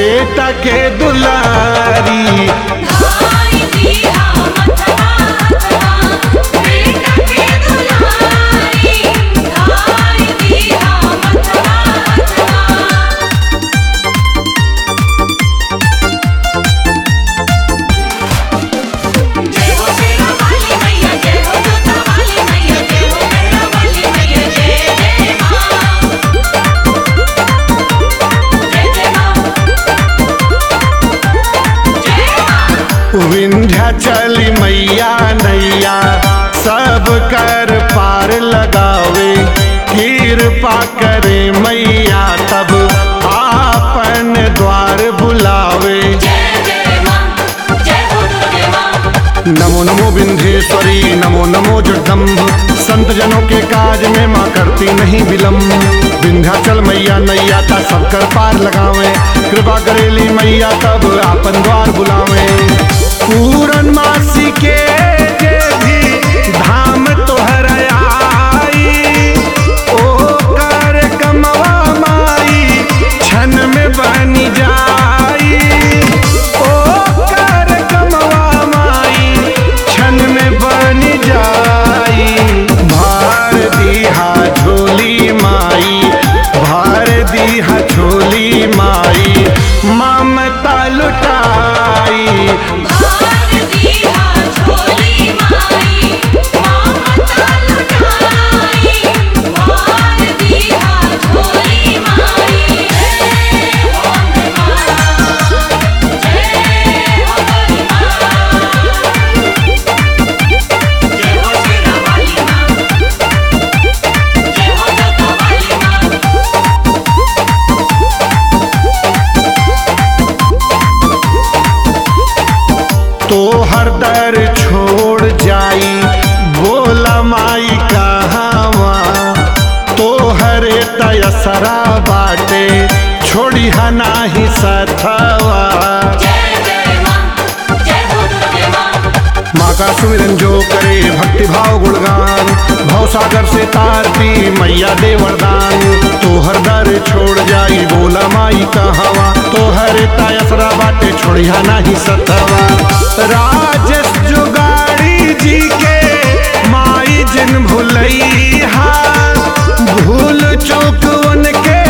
बेटा के दुलारी धाई दिया मथवा हथवा बेटा के दुलारी धाई दिया मथवा हथवा जय हो शेरा वाली मैया जय हो जोता वाली मैया जय हो मेरा वाली मैया जय जय मां जय जय मां जय मां विंध्याचली मैया नैया सब कर पार लगावे कृपा करे मैया तब आपन द्वार बुलावे जय जय मां जय हो दुर्गे मां नमो नमो विंध्येश्वरी नमो नमो जगदम्ब संत जनों के काज में माँ करती नहीं विलम्ब विंध्याचल मैया नैया का सब कर पार लगावे कृपा करेली मैया तब आपन द्वार बुलावे पूरन मासी के जे भी धाम तोहर आई ओ कर कमवा माई क्षण में बन जाई ओ कर कमवा माई क्षण में बन जाई भार दीहा झोली माई भार दीहा झोली माई ममता लुटाई भार दिया झोली माई ममता लुटाई भार दिया झोली माई जय हो मां जय हो गोरी मां जय हो शेरा वाली मां जय हो जोता वाली मां तो हर दर छोड़ जाई बोला माई कहावा तो हरे तयसरा बाटे छोड़ी हनाही सथवा जय जय मां जय हो दुर्गे मां माँ का सुमिरन जो करे भक्ति भाव गुणगान भव सागर से तारती मैया दे वरदान तो हर दर छोड़ जाई बोला माई कहावा तो हरे तयसरा बाटे छोड़िया नहीं सथवा राजेश जुगाड़ी जी के माई जिन भुलैहा भूल चूक उनके